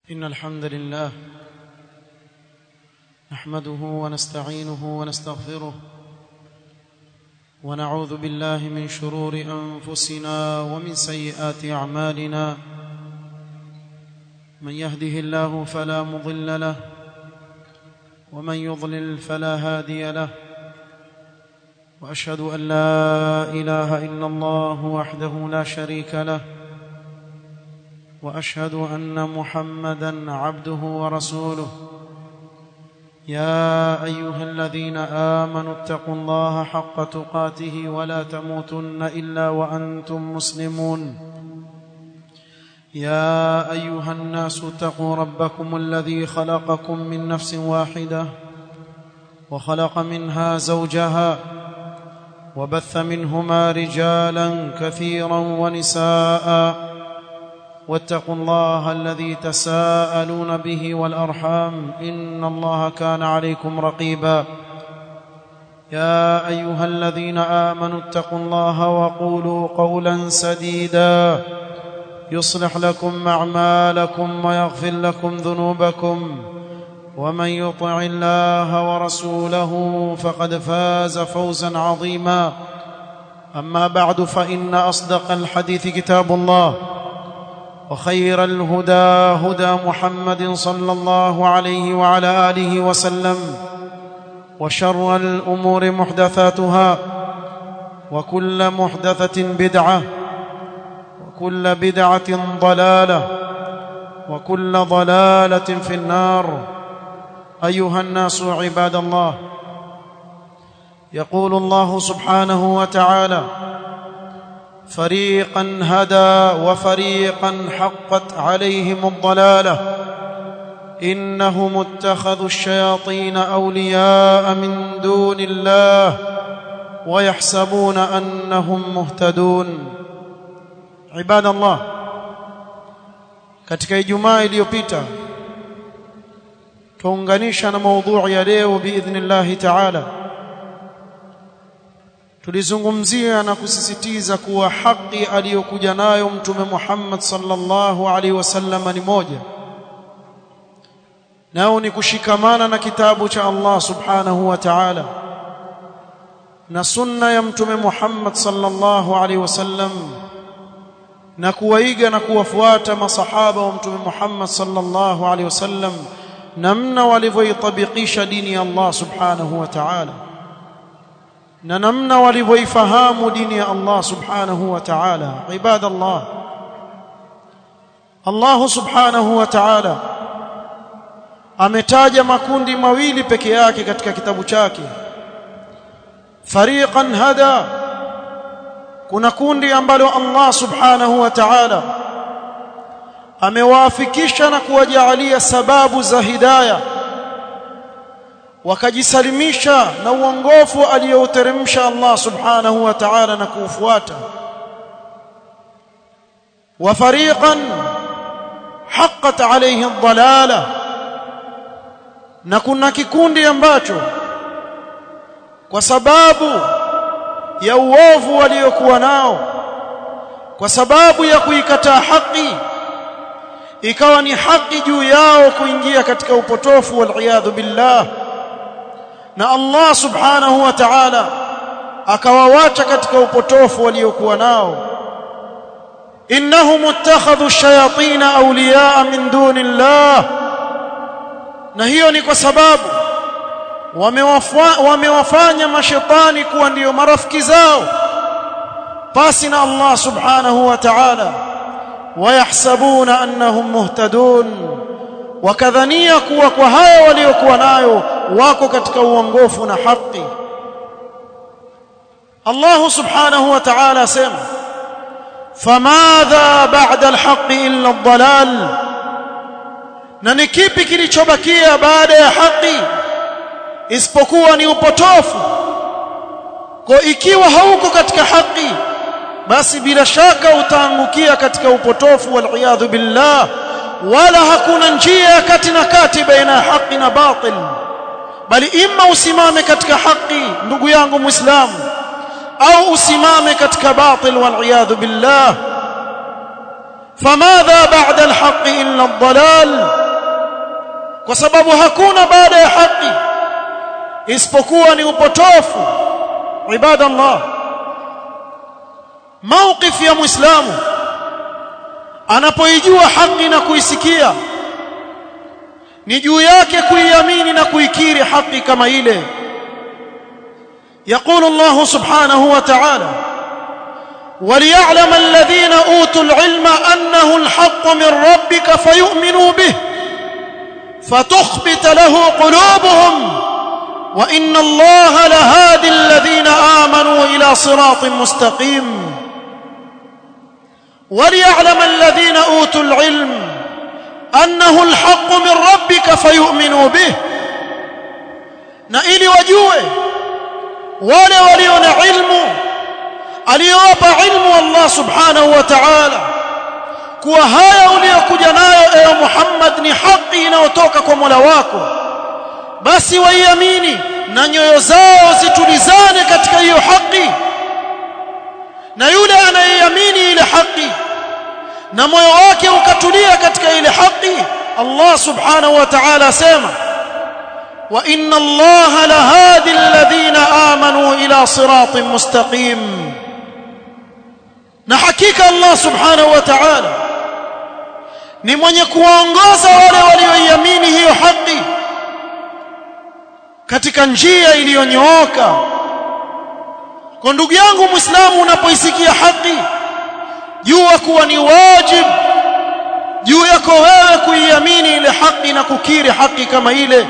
إن الحمد لله نحمده ونستعينه ونستغفره ونعوذ بالله من شرور أنفسنا ومن سيئات أعمالنا من يهده الله فلا مضل له ومن يضلل فلا هادي له واشهد ان لا اله الا الله وحده لا شريك له واشهد ان محمدا عبده ورسوله يا ايها الذين امنوا اتقوا الله حق تقاته ولا تموتن الا وانتم مسلمون يا ايها الناس اتقوا ربكم الذي خلقكم من نفس واحده وخلق منها زوجها وبث منهما رجالا كثيرا ونساء واتقوا الله الذي تساءلون به والارحام ان الله كان عليكم رقيبا يا ايها الذين امنوا اتقوا الله وقولوا قولا سديدا يصلح لكم اعمالكم ويغفر لكم ذنوبكم ومن يطع الله ورسوله فقد فاز فوزا عظيما اما بعد فان اصدق الحديث كتاب الله وخير الهدى هدى محمد صلى الله عليه وعلى اله وسلم وشر الامور محدثاتها وكل محدثه بدعه وكل بدعه ضلاله وكل ضلاله في النار ايها الناس عباد الله يقول الله سبحانه وتعالى فريقا هدى وفريقا حقت عليهم الضلاله انهم اتخذوا الشياطين اولياء من دون الله ويحسبون انهم مهتدون عباد الله katika ijumaa iliyopita tuunganisha na maudhui ya leo biidhnillah ta'ala tulizungumzia na kusisitiza kuwa haki aliyokuja nayo mtume Muhammad sallallahu alaihi wasallam ni moja nao ni kushikamana na kitabu cha Allah subhanahu wa ta'ala na sunna ya mtume Muhammad sallallahu alaihi wasallam na kuwaiga na kuwafuata masahaba wa mtume Muhammad sallallahu alaihi wasallam namna walivyoitabikisha dini ya Allah subhanahu wa ta'ala na namna walivyoifahamu dini ya Allah subhanahu wa ta'ala ibadallah Allah subhanahu wa ta'ala ametaja makundi mawili peke yake katika kitabu chake fariqan hada kuna kundi ambalo Allah subhanahu wa ta'ala amewaafikisha na kuwajaalia sababu za hidayah wakajisalimisha na uongofu aliyouteremsha Allah subhanahu wa ta'ala na kuufuata wa fariqan haqqat alayhi ad-dalala na kuna kikundi ambacho kwa sababu ya uovu waliokuwa nao kwa sababu ya kuikataa haki ikawa ni haki juu yao kuingia katika upotofu wal billah na Allah subhanahu wa ta'ala akawawacha katika upotofu waliokuwa nao innahum ittakhadhu ash-shayatin awliyaa min dunillah na hiyo ni kwa sababu wamewafanya mashetani kuwa ndiyo marafiki zao pasi na Allah subhanahu wa ta'ala wayahsabuna annahum muhtadun wakadhania kuwa kwa haya waliokuwa nayo wako katika uongofu na haki Allah subhanahu wa ta'ala asema famadha ba'da alhaq illa ad-dalal na ni kipi kilichobakia baada ya haki isipokuwa ni upotofu kwa ikiwa hauko katika haki basi bila shaka utaangukia katika upotofu wal billah wala hakuna njia kati na kati baina ya haki na batil bali imma usimame katika haki ndugu yangu muislamu au usimame katika batil wal billah فماذا بعد الحق إلا الضلال kwa sababu hakuna baada ya haki isipokuwa ni upotofu ibadallah mawqif ya muislamu anapoijua haki na kuisikia ni juu yake kuiamini na kuikiri haki kama ile يقول الله سبحانه وتعالى وليعلم الذين اوتوا العلم انه الحق من ربك فيؤمنوا به فتخبت له قلوبهم وان الله لهادي الذين امنوا الى صراط مستقيم وليعلم الذين اوتوا العلم انه الحق من ربك فيؤمنوا به na ili wajue wale walio na ilmu aliyowapa ilmu Allah subhanahu wa ta'ala kuwa haya uliyokuja nayo ewe Muhammad ni haki inayotoka kwa Mola wako basi waiamini na nyoyo zao zitulizane katika hiyo haki na yule anayeiamini ile haki na moyo wake ukatulia katika ile haki Allah subhanahu wa ta'ala asema wa inna Allah lahadi alladhina amanu ila siratin mustaqim na hakika Allah subhanahu wa ta'ala ni mwenye kuwaongoza wale walioiamini hiyo haki katika njia iliyonyooka kwa ndugu yangu muislamu unapoisikia haki jua kuwa ni wajib juu yako wewe kuiamini ile haki na kukiri haki kama ile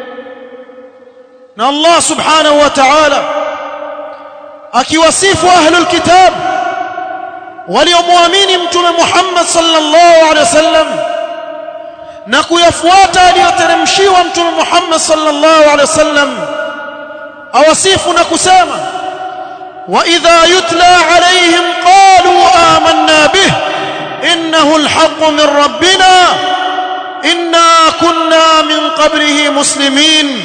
na Allah subhanahu wa ta'ala akiwasifu ahlul kitab waliomwamini mtume Muhammad sallallahu alaihi wasallam na kuyafuata aliyoteremshiwa mtume Muhammad sallallahu alaihi wasallam awasifu na kusema واذا يتلى عليهم قالوا آمنا به انه الحق من ربنا انا كنا من قبله مسلمين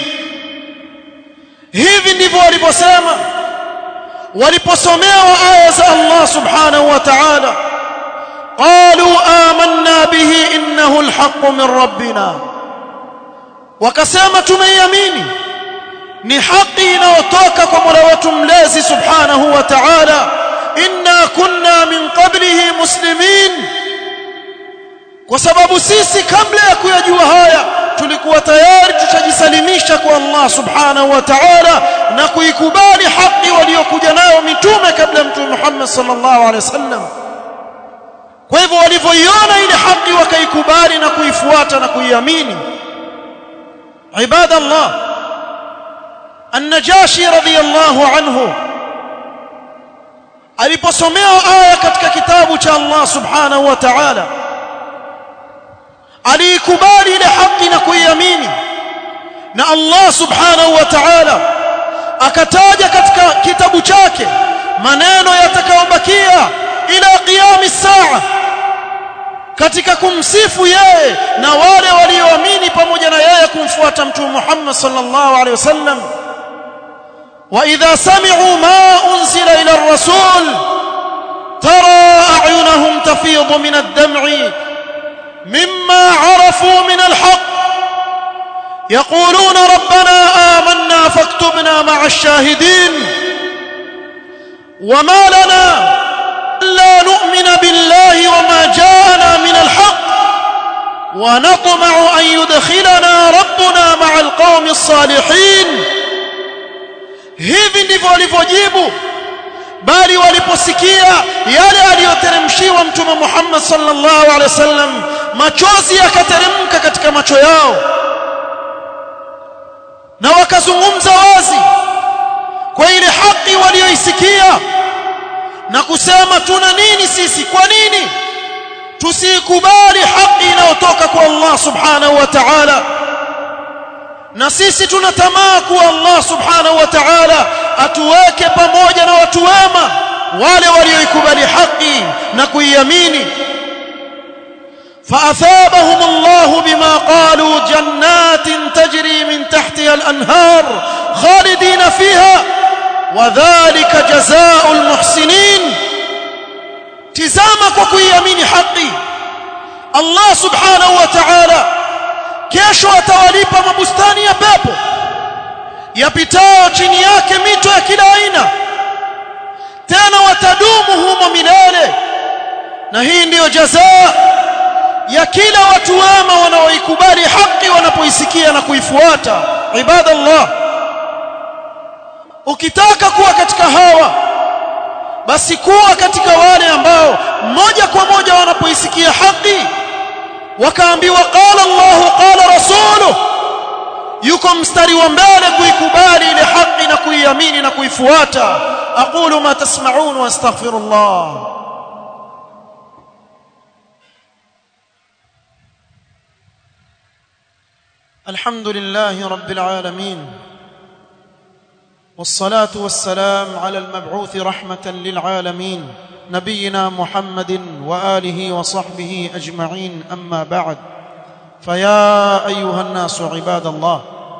hivi ndivyo waliposema waliposomewa aya za Allah subhanahu wa ta'ala qalu amanna bihi innahu alhaqqu min rabbina wakasema tumeiamini ni haki inayotoka kwa Mola wetu mlezi subhanahu wa ta'ala inna kunna min qablihi muslimin kwa sababu sisi kabla ya kuyajua haya tulikuwa tayari tushajisalimisha kwa Allah subhanahu wa ta'ala na kuikubali haki waliokuja nayo mitume kabla ya mtume Muhammad sallallahu alaihi wasallam kwa hivyo walivyoiona ile haki wakaikubali na kuifuata na kuiamini ibadallah النجاشي رضي الله عنه aliposomewa aya katika kitabu cha Allah subhanahu wa ta'ala aliikubali ile haki na kuiamini na Allah subhanahu wa ta'ala akataja katika kitabu chake maneno yatakayobakia ila qiyam saa katika kumsifu yeye na wale walioamini pamoja na yeye kumfuata mtume Muhammad sallallahu alaihi wasallam واذا سمعوا ما انزل الى الرسول ترى اعينهم تفيض من الدمع مما عرفوا من الحق يقولون ربنا آمنا فاكتبنا مع الشاهدين وما لنا الا نؤمن بالله وما جاءنا من الحق ونطمع ان يدخلنا ربنا مع القوم الصالحين hivi ndivyo walivyojibu bali waliposikia yale aliyoteremshiwa mtume Muhammad sallallahu alaihi wasallam machozi yakateremka katika macho yao na wakazungumza wazi kwa ile haki walioisikia na kusema tuna nini sisi kwa nini tusikubali haki inayotoka kwa Allah subhanahu wa ta'ala na sisi tuna tamaa kuwa Allah subhanahu wa ta'ala atuweke pamoja na watu wema wale walioikubali haki na kuiamini فأثابهم الله بما قالوا جنات تجري من تحتها الأنهار خالدين فيها وذلك جزاء المحسنين تزامك وكيامين حقي الله سبحانه وتعالى kesho atawalipa mabustani ya pepo yapitao chini yake mito ya kila aina tena watadumu humo milele na hii ndiyo jazaa ya kila watu wema wanaoikubali haki wanapoisikia na kuifuata ibadallah ukitaka kuwa katika hawa basi kuwa katika wale ambao moja kwa moja wanapoisikia haki wakaambiwa qala Allah qala rasuluhu yuko mstari wa mbele kuikubali ile haki na kuiamini na kuifuata aqulu ma tasma'un wa astaghfirullah الحمد لله رب العالمين والصلاه والسلام على المبعوث رحمه للعالمين نبينا محمد واله وصحبه اجمعين اما بعد فيا ايها الناس عباد الله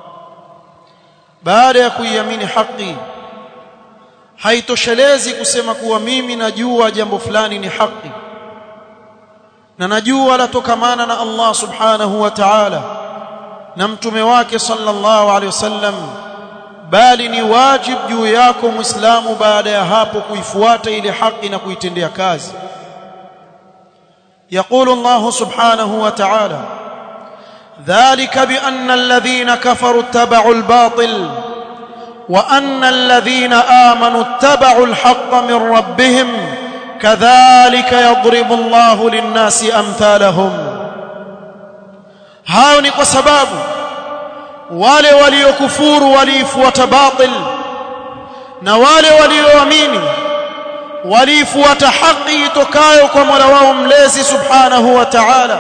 baada ya kuiamini haki haitoshelezi kusema kuwa mimi najua jambo fulani ni haki na najua latokamana na Allah subhanahu wa ta'ala na mtume wake sallallahu alaihi wasallam bali ni wajib juu yako muislamu baada ya hapo kuifuata ile haki na kuitendea kazi يقول الله سبحانه وتعالى ذلك بأن الذين كفروا اتبعوا الباطل وأن الذين آمنوا اتبعوا الحق من ربهم كذلك يضرب الله للناس أمثالهم hao ni kwa sababu wale waliokufuru waliifuata batil na wale walioamini waliifuata haki itokayo kwa Mola wao mlezi subhanahu wa ta'ala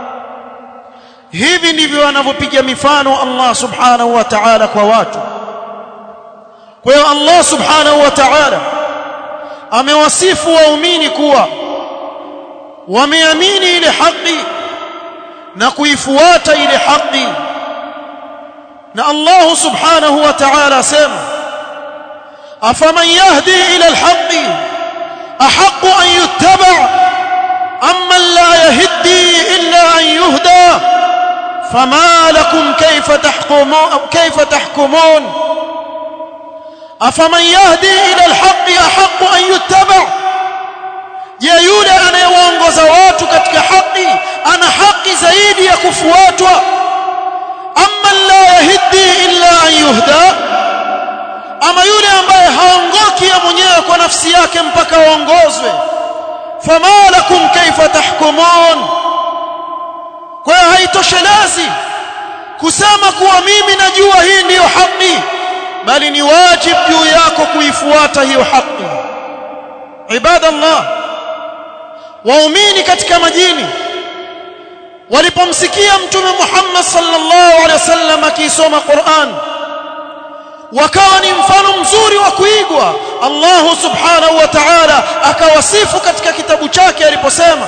hivi ndivyo anavyopiga mifano Allah subhanahu wa ta'ala kwa watu kwa hiyo Allah subhanahu wa ta'ala amewasifu waumini kuwa wameamini ile haki na kuifuata ile haki na Allah subhanahu wa ta'ala asema afaman yahdi ila alhaqi ahqqu an yuttaba amma la yahdi illa an yuhda fama lakum kayfa tahkumun kayfa tahkumun afaman yahdi ila alhaqi ahqqu an yuttaba je yule anayewaongoza watu katika haki ana haki zaidi ya kufuatwa amma la yahdi illa an yuhda ama yule ambaye haongoki ya mwenyewe kwa nafsi yake mpaka aongozwe fama lakum kaifa tahkumun kwa hiyo haitoshelezi kusema kuwa mimi najua hii ndiyo haki bali ni wajib juu yako kuifuata hiyo haki ibadallah waumini katika majini walipomsikia mtume Muhammad sallallahu alaihi wasallam akisoma Qur'an wakawa ni mfano mzuri wa kuigwa Allah subhanahu wa ta'ala akawasifu katika kitabu chake aliposema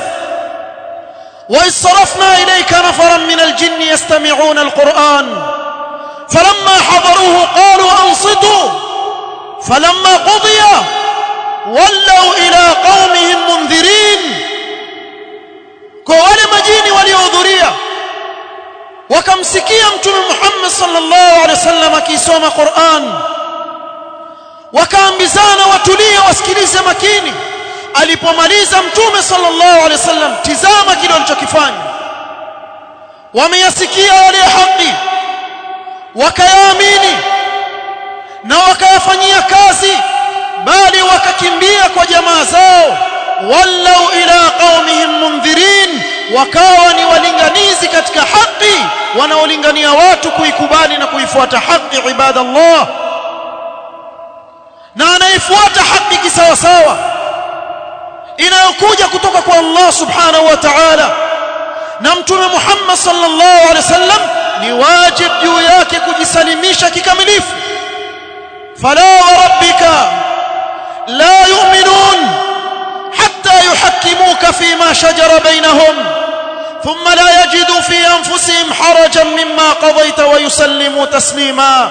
وإصرفنا إليك نفرا من الجن يستمعون القرآن فلما حضروه قالوا أنصتوا فلما قضي ولوا إلى قومهم منذرين kwa wale majini waliohudhuria wakamsikia mtume Muhammad sallallahu alaihi wasallam akisoma Qur'an wakaambizana watulie wasikilize makini alipomaliza mtume sallallahu alaihi wasallam tizama kile alichokifanya wameyasikia yale haki wakayaamini na wakayafanyia kazi bali wakakimbia kwa jamaa zao wallau ila qaumihim mundhirin wakawa ni walinganizi katika haki wanaolingania watu kuikubali na kuifuata haki ibadallah na anaifuata haki kisawasawa inayokuja kutoka kwa Allah subhanahu wa ta'ala na mtume Muhammad sallallahu alaihi wasallam ni wajib juu yake kujisalimisha kikamilifu fala wa rabbika la yu'minun حتى يحكموك فيما شجر بينهم ثم لا يجدوا في انفسهم حرجا مما قضيت ويسلموا تسليما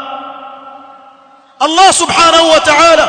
الله سبحانه وتعالى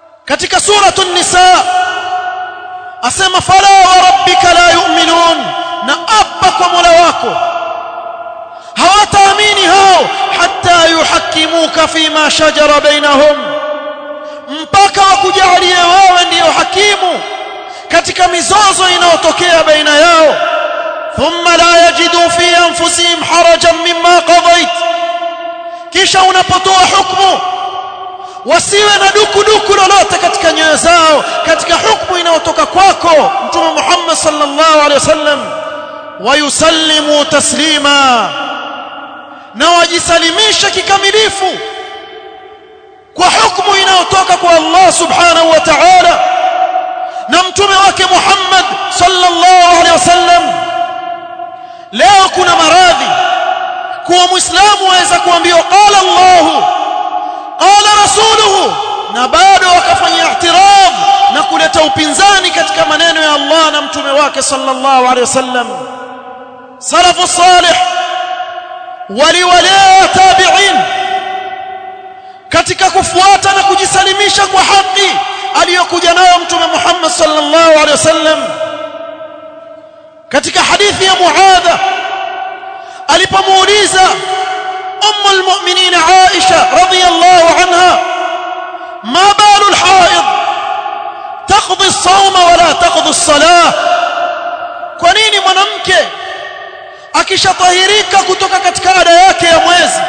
katika suratu an-nisa asema fala wa rabbika la yu'minun na apa kwa Mola wako hawataamini hao hatta yuhakimuka fima shajara bainahum mpaka wakujalie wewe ndiyo hakimu katika mizozo inayotokea baina yao thumma la yajidu fi anfusihim harajan mimma qadait kisha unapotoa hukumu wasiwe na duku duku lolote katika nyoyo zao katika hukumu inayotoka kwako mtume Muhammad sallallahu alaihi wasallam wayusallimu taslima na wajisalimisha kikamilifu kwa hukumu inayotoka kwa Allah subhanahu wa ta'ala na mtume wake Muhammad sallallahu alaihi wasallam leo kuna maradhi kuwa muislamu aweza kuambiwa qala Allah qala rasuluhu na bado wakafanya ihtiram na kuleta upinzani katika maneno ya Allah na mtume wake sallallahu alaihi wasallam salafu salih waliwalea tabi'in katika kufuata na kujisalimisha kwa haki aliyokuja nayo mtume Muhammad sallallahu alaihi wasallam katika hadithi ya Muadha alipomuuliza ummu almu'minin Aisha radhiyallahu anha ma balu alhaid taqdi as-sawma wala taqdi as-salah kwa nini mwanamke akishatahirika kutoka katika ada yake ya mwezi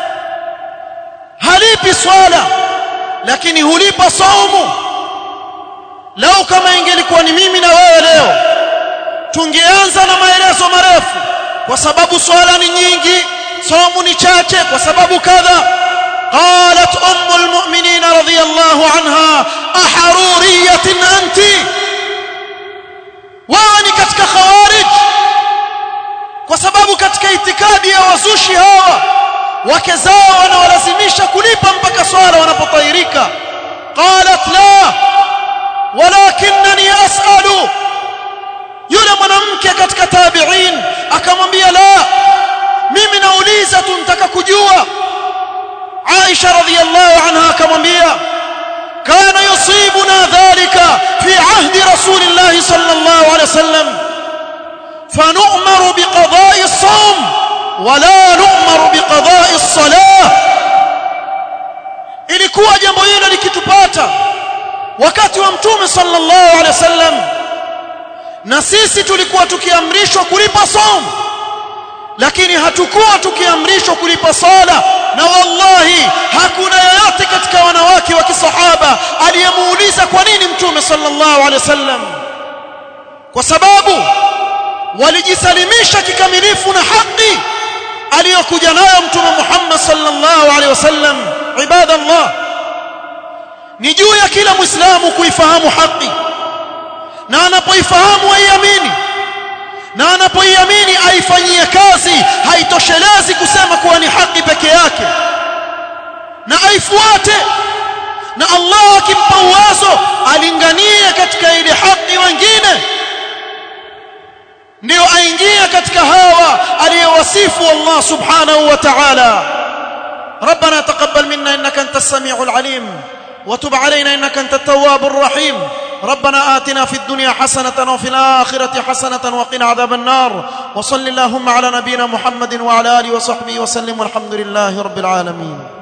halipi swala lakini hulipa saumu lau kama ingelikuwa ni mimi na wewe leo tungeanza na maelezo marefu kwa sababu swala ni nyingi saumu ni chache kwa sababu kadha قالت ام المؤمنين رضي الله عنها احروريه انت واني katika khawarij kwa sababu katika itikadi ya wazushi hawa wake zao wanawalazimisha kulipa mpaka swala wanapotahirika qalat la walakinni as'alu yule mwanamke katika tabi'in akamwambia la mimi nauliza tu nataka kujua Aisha radhiyallahu anha akamwambia kana yusibuna dhalika fi ahdi rasulillah sallallahu alayhi wasallam فنؤمر بقضاء الصوم ولا نؤمر بقضاء الصلاه ilikuwa jambo hilo likitupata wakati wa mtume sallallahu alaihi wasallam na sisi tulikuwa tukiamrishwa kulipa somo lakini hatukuwa tukiamrishwa kulipa sala na wallahi hakuna yeyote katika wanawake wa kisahaba aliyemuuliza kwa nini mtume sallallahu alaihi wasallam kwa sababu walijisalimisha kikamilifu na haki aliyokuja nayo mtume Muhammad sallallahu alaihi wasallam ibadallah ni juu ya kila muislamu kuifahamu haki na anapoifahamu aiamini na anapoiamini aifanyie kazi haitoshelezi kusema kuwa ni haki peke yake na aifuate na Allah akimpa uwezo alinganie katika ile haki wengine ndio aingie katika hawa aliyowasifu Allah subhanahu wa ta'ala ربنا تقبل منا انك انت السميع العليم وتب علينا انك انت التواب الرحيم ربنا آتنا في الدنيا حسنة وفي الآخرة حسنة وقنا عذاب النار وصل اللهم على نبينا محمد وعلى آله وصحبه وسلم والحمد لله رب العالمين